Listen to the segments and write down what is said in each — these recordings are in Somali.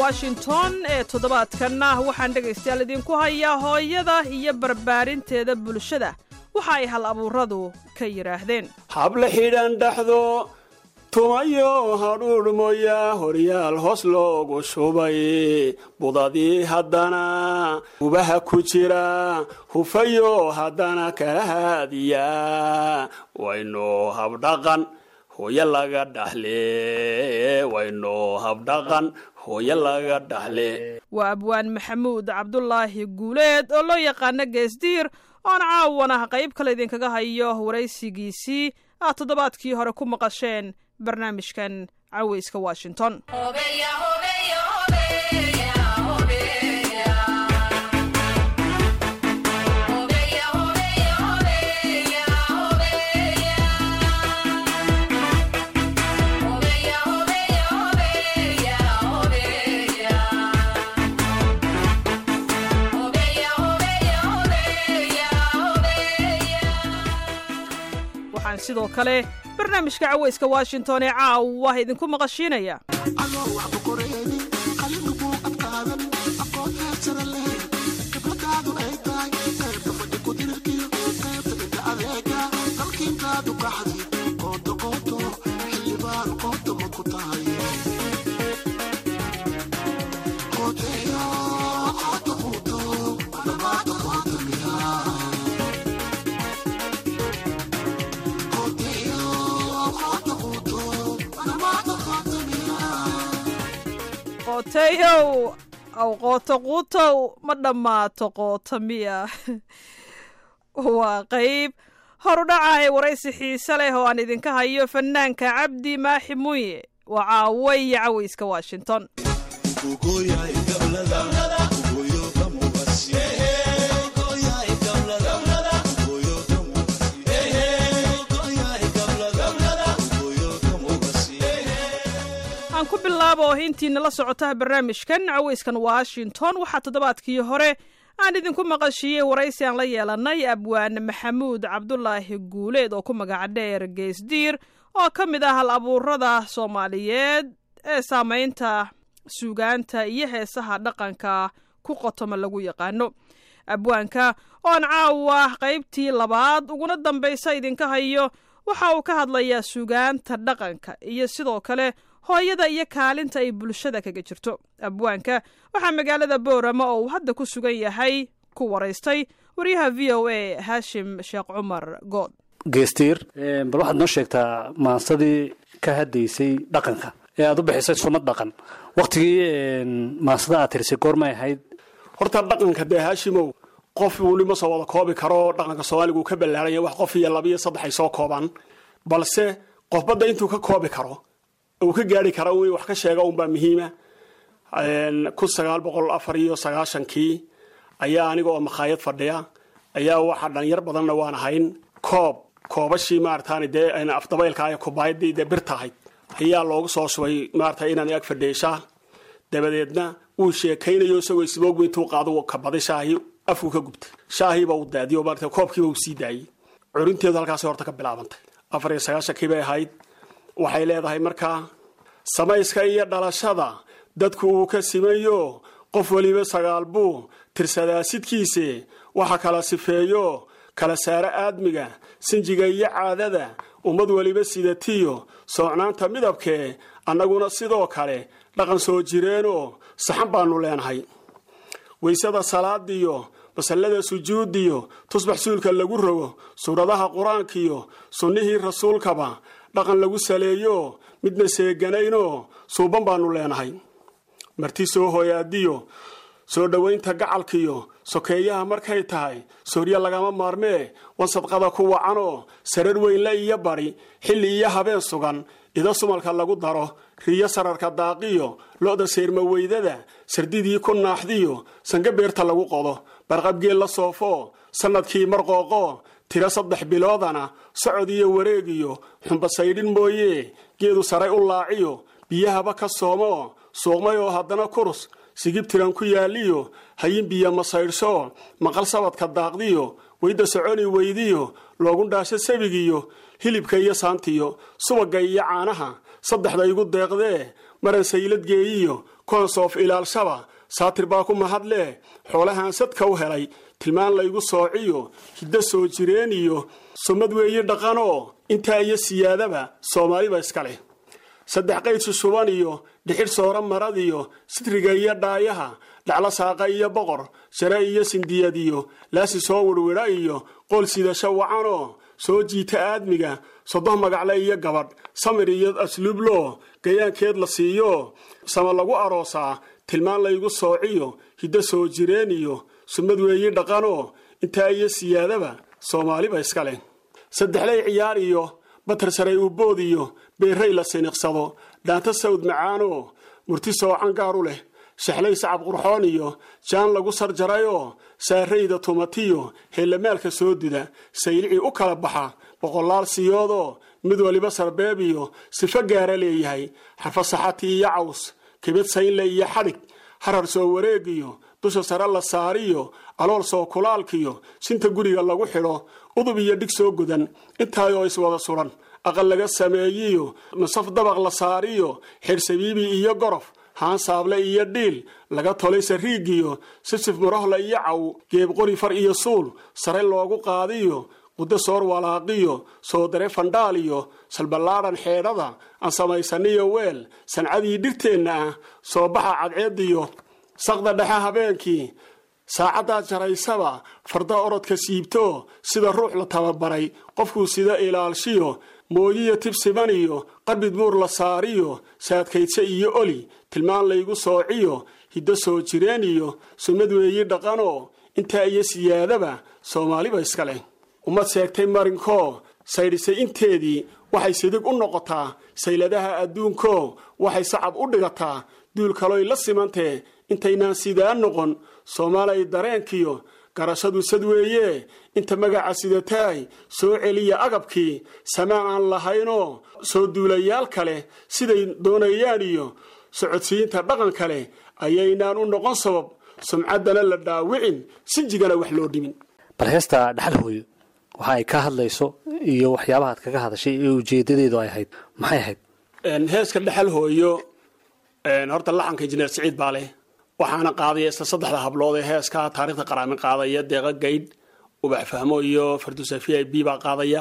washington ee toddobaadkanna waxaan dhegaystayaal idinku hayaa hooyada iyo barbaarinteeda bulshada waxa ay hal abuuradu ka yidhaahdeen habla xidhan dhaxdo tumayo hadhuudh mooya horyaal hoos loogu shubay budadii haddana gubaha ku jira hufayo haddana kala haadiya waynu habdhaqan hooyo laga dhaxle waynu habdhaqan hooyo laga dhaxle waa abwaan maxamuud cabdulaahi guuleed oo loo yaqaano geesdiir oon caawana qayb kale idinkaga hayo waraysigiisii aad toddobaadkii hore ku maqasheen barnaamijkan caweyska washington waxaan sidoo kale barnaamijka caweyska washington ee caawa idinku maqashiinaya qooteeyow aw qooto quutow ma dhammaato qoota miya waa qayb horudhaca ee waraysi xiise leh oo aan idinka hayo fanaanka cabdi maaxi muuye waa caawo iyo caweyska washington aan ku bilaabo oo intiina la socotaha barnaamijkan caweyskan washington waxaa toddobaadkii hore aan idinku maqashiiyey waraysi aan la yeelanay abwaan maxamuud cabdulaahi guuleed oo ku magaca dheer geesdiir oo ka mid ah hal abuurada soomaaliyeed ee saamaynta suugaanta iyo heesaha dhaqanka ku qotoma lagu yaqaano abwaanka oon caawa qaybtii labaad uguna dambaysa idinka hayo waxa uu ka hadlayaa suugaanta dhaqanka iyo sidoo kale hooyada iyo kaalinta ay bulshada kaga jirto abwaanka waxaa magaalada boorama oo uu hadda ku sugan yahay ku waraystay waryaha v o a haashim sheekh cumar good geestiir bal waxaad noo sheegtaa maansadii ka haddaysay dhaqanka ee aad u bixisay sumad dhaqan wakhtigii maansada aad tirisay goormay ahayd horta dhaqanka dee haashimow qof weli ma soo wada koobi karo dhaqanka soomaaliga uu ka ballaaranya wax qof iyo laba iyo saddex ay soo koobaan balse qofbadda intuu ka koobi karo uu ka gaari kara in wax ka sheega unbaa muhiima kun sagaal boqol afar iyo sagaashankii ayaa aniga oo makhaayad fadhiya ayaa waxa dhalinyar badanna waan ahayn koob koobashii maaratan dee afdabaylka ay kubaayadii dee birta ahayd ayaa loogu soo shubay maarata inaan ag fadhiishaa dabadeedna wuu sheekaynayo isagoo isboogba intuu qaado kabaday shaahi afku ka gubtay shaahiiba uu daadiyo maarata koobkiiba uu sii daayey curinteedu halkaasi horta ka bilaabantay afar iyo sagaashankii bay ahayd waxay leedahay markaa samayska iyo dhalashada dadku uu ka simayo qof weliba sagaal buu tirsadaa sidkiise waxa kala sifeeyo kala saaro aadmiga sinjiga iyo caadada ummad weliba sidatiyo soocnaanta midabkee annaguna sidoo kale dhaqan soo jireenoo saxan baanu leenahay waysada salaadiyo masallada sujuudiyo tusbax suulka lagu rogo suuradaha qur-aankiyo sunnihii rasuulkaba dhaqan lagu saleeyo midna seeganaynoo suuban baanu leenahay marti soo hooyaadiyo soo dhowaynta gacalkiyo sokeeyaha markay tahay soorya lagama maarmee wansadqada ku wacanoo sarar weynle iyo bari xilli iyo habeen sugan ida sumalka lagu daro riyo sararka daaqiyo lo-da seermaweydada sardidii ku naaxdiyo sanga beerta lagu qodo barqabgeel la soofo sannadkii marqooqo tiro saddex biloodana socod iyo wareegiyo xumbasaydhin mooye geedu saray u laaciyo biyahaba ka soomo suuqmay oo haddana kurus sigib tiran ku yaaliyo hayin biyo masaydhsho maqal sabadka daaqdiyo weyda soconi weydiyo loogu dhaasho sabigiyo hilibka iyo saantiyo subagga iyo caanaha saddexda igu deeqdee maran sayladgeeyiyo konsoof ilaalshaba saatir baa ku mahadlee xoolahaan sadka u helay tilmaan laygu soociyo hiddo soo jireen iyo sumad weeyi dhaqanoo intaa iyo siyaadaba soomaaliba iska leh saddex qaydsi shuban iyo dhixidh soora marad iyo sitriga iyo dhaayaha dhaclo saaqa iyo boqor jare iyo sindiyad iyo laasi soo wirwidha iyo qool sidasho wacanoo soo jiita aadmiga sodoh magacle iyo gabadh samir iyo asluubloo gayaankeed la siiyo sama lagu aroosaa tilmaan laygu soociyo hiddo soo jireen iyo sumad weeyi dhaqanoo intaa iyo siyaadaba soomaaliba iska leh saddexley ciyaar iyo batar saray ubood iyo beeray la siniqsado dhaanta sawd macaanoo murti soocan gaaru leh shaxlay sacab qurxoon iyo jaan lagu sarjarayoo saarayda tumatiyo heellamaalka soo duda saylicii u kala baxa boqolaal siyoodoo mid waliba sarbeeb iyo sifo gaara leeyahay xarfa saxati iyo caws kibid saynle iyo xadhig harar soo wareegiyo dusha sare la saariyo alool soo kulaalkiyo sinta guriga lagu xidho udub iyo dhig soo godan intaayoo iswada suran aqal laga sameeyiyo masaf dabaq la saariyo xirsabiibi iyo gorof haan saable iyo dhiil laga tolay sariigiyo sisif murohla iyo caw geeb qori far iyo suul sare loogu qaadiyo qudo soor walaaqiyo soo dare fandhaal iyo salballaadhan xeedhada aan samaysaniyo weel sancadii dhirteenna ah soo baxa cadceediyo saqda dhexe habeenkii saacaddaa jaraysaba farda orodka siibto sida ruux la tababaray qofkuu sida ilaalshiyo mooyiyo tibsiban iyo qarbid buur la saariyo saadkaydse iyo oli tilmaan laygu soociyo hiddo soo jireen iyo sunnad weeyi dhaqanoo intaa iyo siyaadaba soomaaliba iska leh ummad sheegtay marinkoo saydhisay inteedii waxay sidig u noqotaa sayladaha adduunkoo waxay sacab u dhigataa duul kaloy la simantee intaynaan sidaa noqon soomaalay dareenkiyo garashadu sad weeye inta magaca sidataay soo celiya agabkii samaan aan lahaynoo soo duulayaal kale siday doonayaan iyo socodsiinta dhaqan kale ayaynaan u noqon sabab sumcaddana la dhaawicin sinjigana wax loo dhimin bal heesta dhaxal hooyo waxa ay ka hadlayso iyo waxyaabahaad kaga hadashay ee ujeedadeedu ay ahayd maxay ahayd heeska dhexal hooyo horta laxanka injineer siciid baa leh waxaana qaadaya isla saddexda hablood ee heeska taarikhda qaraamin qaadaya deeqa gaydh ubax fahmo iyo farduusa v i b baa qaadaya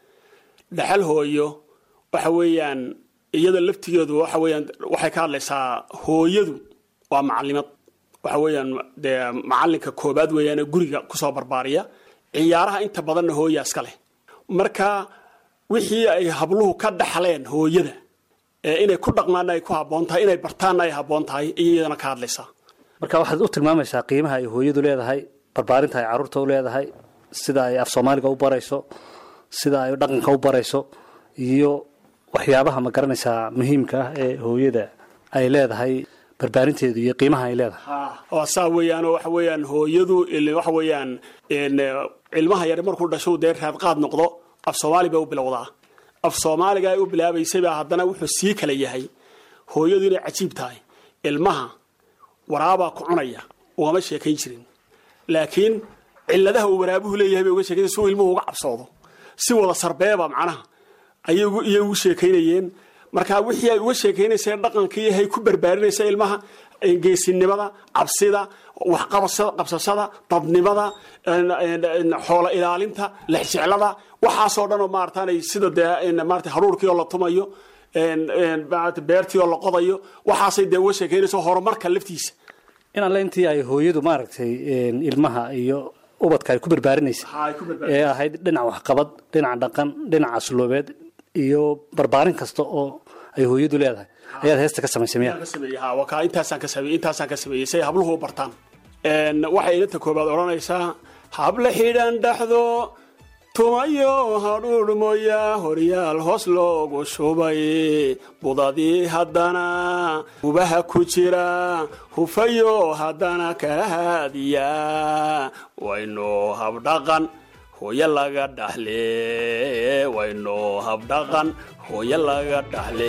dhexal hooyo waxa weeyaan iyada laftigeedu waxa weeyaan waxay ka hadlaysaa hooyadu waa macalimad waxa weeyaan dee macalinka koobaad weeyaan ee guriga kusoo barbaariya ciyaaraha inta badanna hooya iska leh marka wixii ay habluhu ka dhaxleen hooyada ee inay ku dhaqmaana ay ku habboon tahay inay bartaanna ay habboon tahay iyadana ka hadlaysaa marka waxaad u tilmaamaysaa qiimaha ay hooyadu leedahay barbaarinta ay carruurta u leedahay sida ay af soomaaliga u barayso sida ay dhaqanka u barayso iyo waxyaabaha ma garanaysaa muhiimka ah ee hooyada ay leedahay barbaarinteedu iyo qiimaha ay leedahay waa saa weeyaan waxa weeyaan hooyadu waxa weeyaan ilmaha yar markuu dhasho dee raadqaad noqdo af soomaali bay u bilowdaa af soomaaliga ay u bilaabaysabaa haddana wuxuu sii kala yahay hooyadu inay cajiib tahay ilmaha waraabaa ku cunaya ugama sheekayn jirin laakiin ciladaha uu waraabuhu leeyahay bay uga sheekayn si uu ilmuhu uga cabsoodo si wada sarbeeba macnaha ayay iyay ugu sheekaynayeen marka wixii ay uga sheekaynayseen dhaqankii hay ku barbaarinaysa ilmaha geesinimada cabsida waxqabsashada dadnimada xoola ilaalinta lexjeclada waxaasoo dhan oo maarataanay sida dee maarata haruurkii oo la tumayo beertii oo la qodayo waxaasay dee uga sheekaynaysa horumarka laftiisa in alle intii ay hooyadu maaragtay ilmaha iyo ubadka ay ku barbaarinaysa ee ahayd dhinac waxqabad dhinac dhaqan dhinac asluubeed iyo barbaarin kasta oo ay hooyadu leedahay ayaad heesta ka samaysay miya intaasaan ka sameeyey intaasaan ka sameeyey si ay habluhu u bartaan waxay inta koobaad odhanaysaa habla xidhan dhaxdo tumayo hadhuudh mooya horyaal hoos loogu shubay budadii haddana hubaha ku jira hufayo haddana kala haadiya waynu habdhaqan hooyo laga dhaxle waynu habdhaqan hooyo laga dhaxle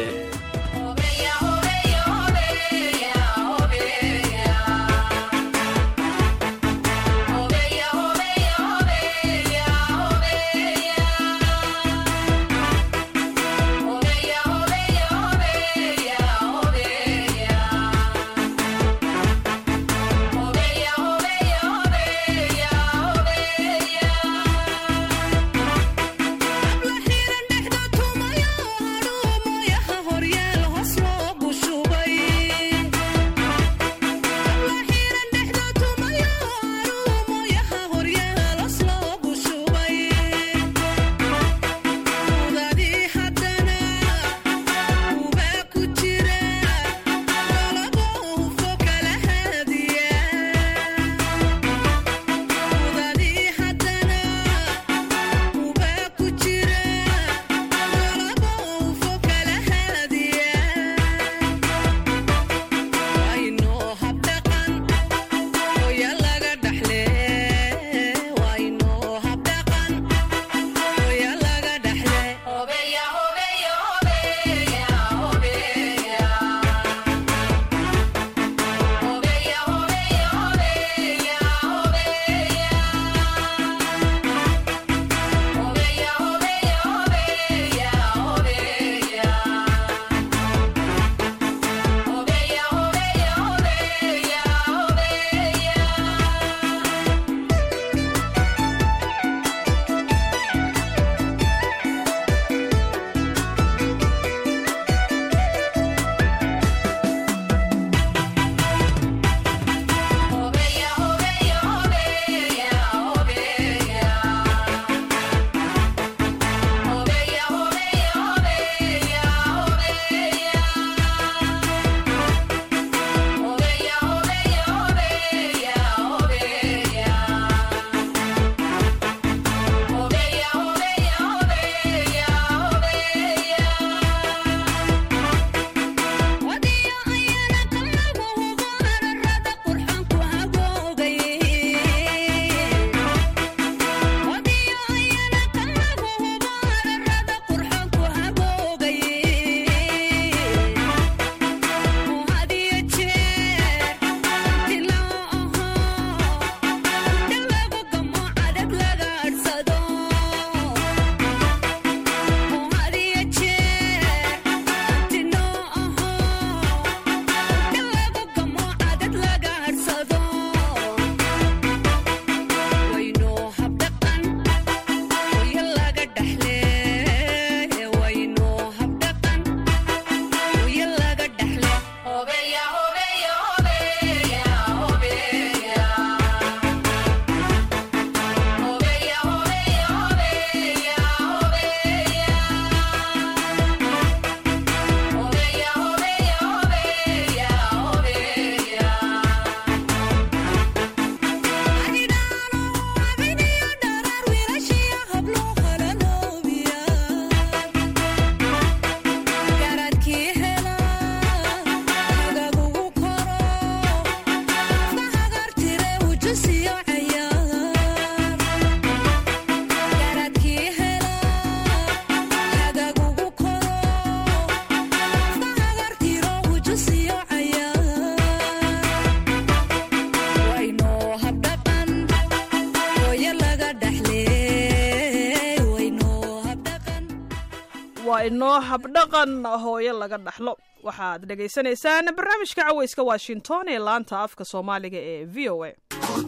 waa inoo habdhaqan hooyo laga dhaxlo waxaad dhegaysanaysaan barnaamijka caweyska washington ee laanta afka soomaaliga ee v o a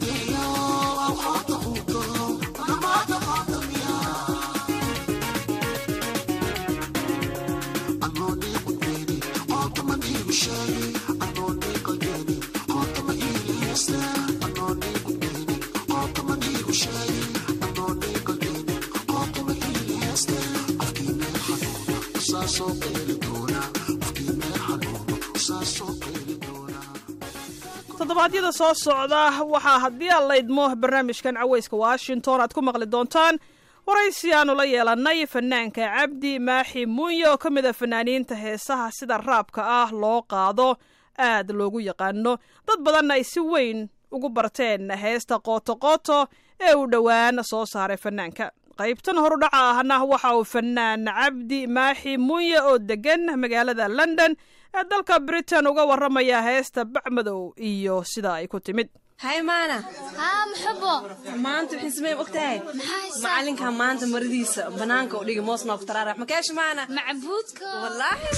toddobaadyada soo socda waxaa haddii aan laydmo barnaamijkan caweyska washington aad ku maqli doontaan waraysi aanu la yeelannay fanaanka cabdi maaxi muunye oo ka mid a fanaaniinta heesaha sida raabka ah loo qaado aad loogu yaqaano dad badanna ay si weyn ugu barteen heesta qootoqooto ee uu dhowaan soo saaray fanaanka qaybtan horudhaca ahna waxa uu fanaan cabdi maaxi muunye oo degan magaalada london ee dalka britain uga warramaya heesta bacmadow iyo sida ay ku timid hay maana haa muxubo maanta waxay samey ogtahay macalinka maanta maradiisa banaanka u dhigi moos noof taraarax makeesha maana macbuudka wallaahi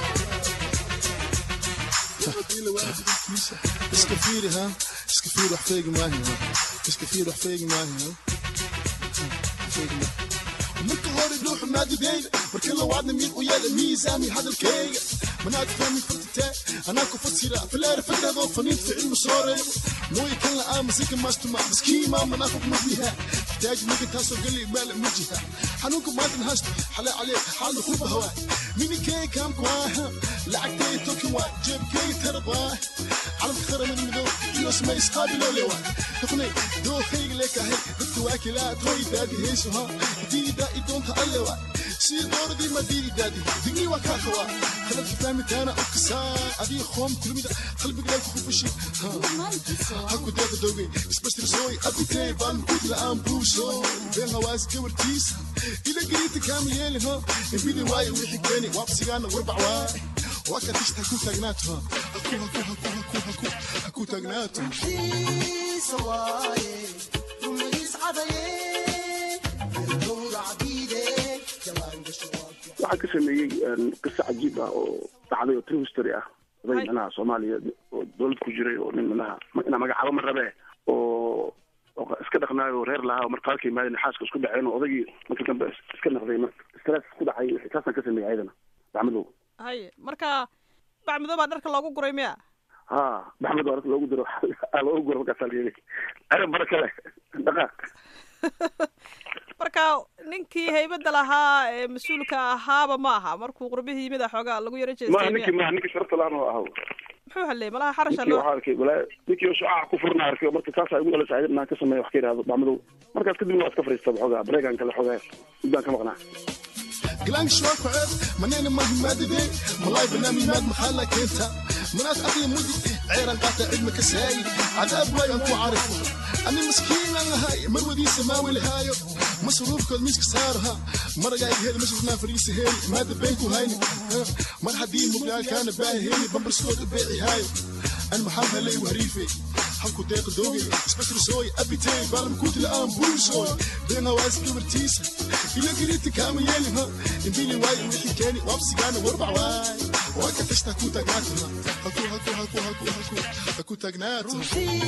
iska fiiri ha iska fiir wax feegi maahi ha iska fiir wax feegi maahi ha marka hore dhuuxu maadideyda marka lawaadna mid u yeela miisaami hadalkeyga manaad fahmi fartitee anaa ku fasira fileera fadadoo faniid ficil masooreeyo mooye kan la aamasika maastuma miskiima manaafaq mabiha taaji ninka taasoo gali maala mujiha xanuunka maantan hasta xalee calee xaalna kuba hawaa minikey kaamkwaaha lacagtey tokin waa jeebkey tarabaa calamka qaramada midow iyo samay isqaabilole waa taqnay dookhayga leekahay dadka waa kilaa tooy daadi heyso ha diida idoonta alle waa sii dooradii madiidi daadi digni waa kaa kawaa kaladka fahmitaana u kasaa adii qoom kulmida qalbigaa kugu fushi haku deeqa dowgay isbastirsoy abitey baan mukudi la'aan buuso been hawaas gawartiisa ila geliita kaama yeeli ho embidi waayo wixii keeni waabsigaana warbac waay waa ka tishta haku taagnaato haku haku haku haku haku haku taagnaato waxaa ka sameeyey qiso cajiib ah oo dhacday oo true history ah oday manaha soomaaliya oo dowlad ku jiray oo nin manaha inaa magacaabo ma rabe oo iska dhaqnaayo reer lahaa oo marqaalka yimaadeen xaaska isku dhaceen oo odaygii markii dambe iska naqday marka stress ku dhacay taasaan ka sameeyey ayadana baxmadow haye marka bacmadow baa dharka loogu guray miya ha baxmed waa loogu diro loogu guro markaasaa la yidhi adan bara kale dhaqaaq marka ninkii haybadda lahaa ee mas-uulka ahaaba ma aha markuu qurbihii yimid a xoogaa lagu yaro ma jeestay ninkii miya ma ninkii sharafta laan oo ahaw muxuu halleey malaha xarasha ninkii loo waxaa arkay walaa ninkii oo shucaaca ku furna arkay marka saasaa igu dhalasay ayadana aan ka sameeyo wax ka yidhahdo baxmadow markaas kadibna waa iska fariista xoogaa breegaan kale xoogaa muddaan ka maqnaa قلانك شوار كعب منين ما هي مادة ملاي بنامي ماد محلة كنتا منات أبي مدي عيران قاطع علمك ساي عذاب لا ينكو عارفه أنا مسكين أنا هاي مرودي سماوي لهايو مصروف كل مسك صارها مرة جاي هيل مش ما فريسي هيل مادة بينكو هايني مرة حدين مقلال كان باهي هيلي بمبر سود بيعي هايو أنا محمد لي وهريفي حكو ديق دوغي سبتر سوي أبي تي بالم كوت الآن بوسوي بين هواز كبرتيسة إلا قريت كامل يلي ها نبيلي واي وحي كاني وابسي كان واربع واي واكا تشتا كو تاقناتها هكو هكو هكو هكو هكو هكو تاقناتها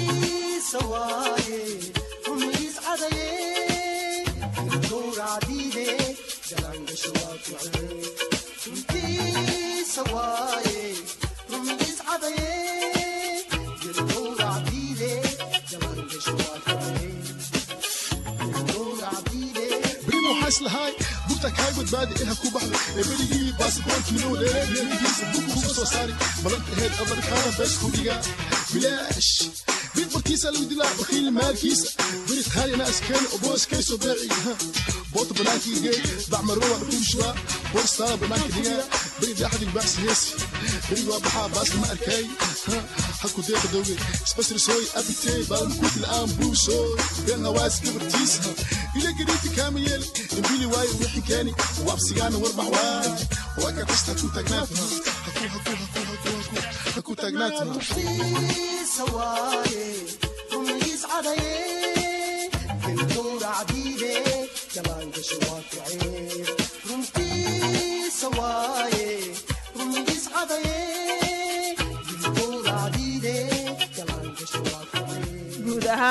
بريمو حاس لهاي بوتك هاي بدبادي إلها كو بحر بريجي باسبورت منو ليري ليري بوكو سو ساري بلنت هيد أبر كان بس كوديغا بلاش بيت بركيسة لو دلا بخيل مالكيسة بريت خالي ناس كان وبوس كيسو باعي ها بوت بناكي جاي بعمل روح بكل شوا بوس طالب بناكي ديا بريد أحد الباس هيسي بريد وابحا باس ما أركاي ها حكو ديق دوغي سبسر سوي أبي تي بالمكوت الآن بوسوي بين هواس كبرتيسها إلا قريت كامل يلي نبيلي واي وحي كاني وابسيانا واربع واي واكا تشتا كو تاقناتها هكو هكو هكو هكو هكو هكو تاقناتها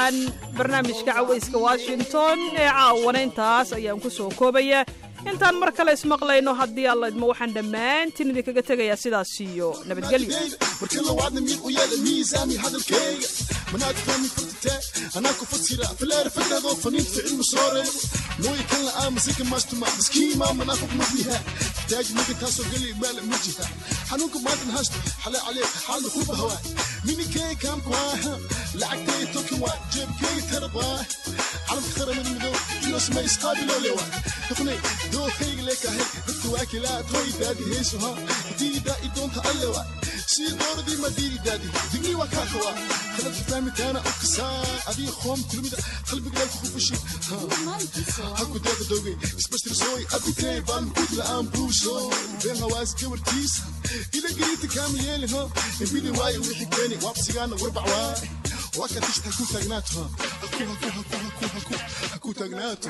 ahaan barnaamijka cawayska washington ee caawana intaas ayaan ku soo koobaya intaan mar kale ismaqlayno haddii alla idmo waxaan dhammaantiin idinkaga tegayaa sidaas iyo nabadgelyo markii lawaadna mid u yeela miisaami hadalkayga manaad fahmi fartitee anaa ku fasira fileer fadhadoo faniin ficil musoore mooy kan la aamusika maastuma miskiima manaafiq mudliha taaj mika taasoo gali maala mujiha xanuunka maantan haasto xale calee xaalna ku bahwaa mininkeyga kaamkwaaha lacagteyga tokin waa jeebkeyga tarab waa calamka qaramada midow iyo sma isqaabiloo lewa dafnay dookayga leekahay dadka waa kilaa tooy daadi heysuha diida idoonta alle waa sii dooradii ma diidi daadi digni waa kaa qabaa kalad fahmitaana u kasaa adii qoom kulmida qalbigaa ku fushi haku deeqa dogay isbashtirsooy abitey baan mukut la'aan buusho been hawaas gabartiisa ila geliita kaama yeelin ho imbidi waayo wixii keeni waabsigaana warbac waay waa ka tishta haku taagnaato haku haku haku haku haku haku taagnaato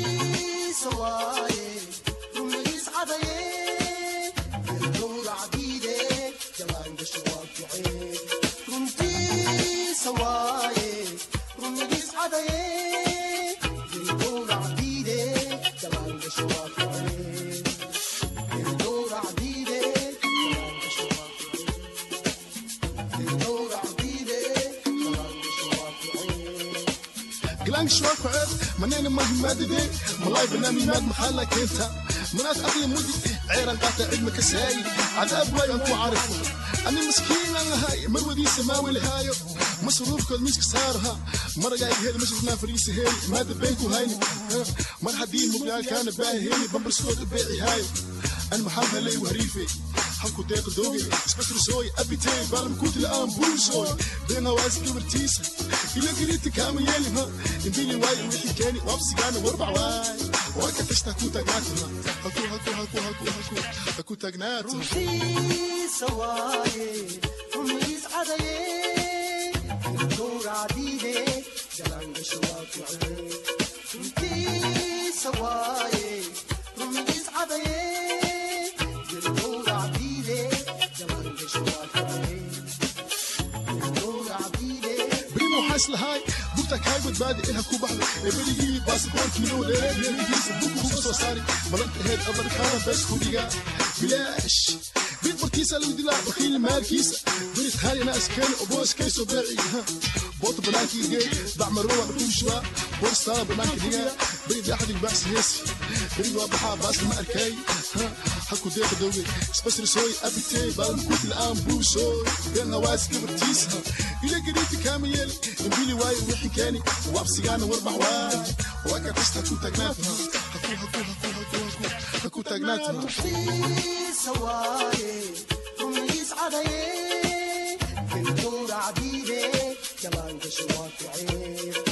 قلانك شوار كعب منين ما هي مادة ملاي بنامي ماد محلة كنتا مناس أقلي مدي عيران قاطع علمك ساي عذاب واي أنكو عارفه أنا مسكين أنا هاي مرودي سماوي الهايو مصروف كل مسك صارها مرة جاي هيل مشرفنا فريسي هيل مادة بينكو هايني مرة حدين مقلال كان باهي هيلي بمبر سكوت بيعي هايو أنا محمد لي وهريفي halku deeqa doogay isbashtirsooy abitey baalam kuti la'aan buusooy been hawaas gabartiisa ila geliita kaama yeelin ha imbili waayo wixii keeni waabsigaana warbac waay waa ka tashta haku taagnaata haku haku haku haku haku haku taagnaata بريمو حاس لهاي بوتك هاي بدبادي إلها كوبحلة إبليجي باسبورت مليون ليلة يليجيس بوكو كوكو صاري ملك هيد أبر كارا بس كوديجا بلاش بيت برتيسا لو دلا بخيل ماركيسا بريت هاي ناس كان أبوس كيسو بيعي ها بوت بناكي جاي بعمروا بكل شوا بورستا بناكي ديا بريد أحد الباس يسي بريد وابحا باس ما أركاي ها حكو ديك دوغي سبسر سوي أبيتي بالمكوت الآن بوسوي بين هواس كبرتيسها إلى قريت كاميل نبيلي واي وحي كاني وابسيانا واربع واي وكا تشتا كو تاقناتها هكو هكو هكو هكو هكو هكو تاقناتها عبيدي كمان شواك عيب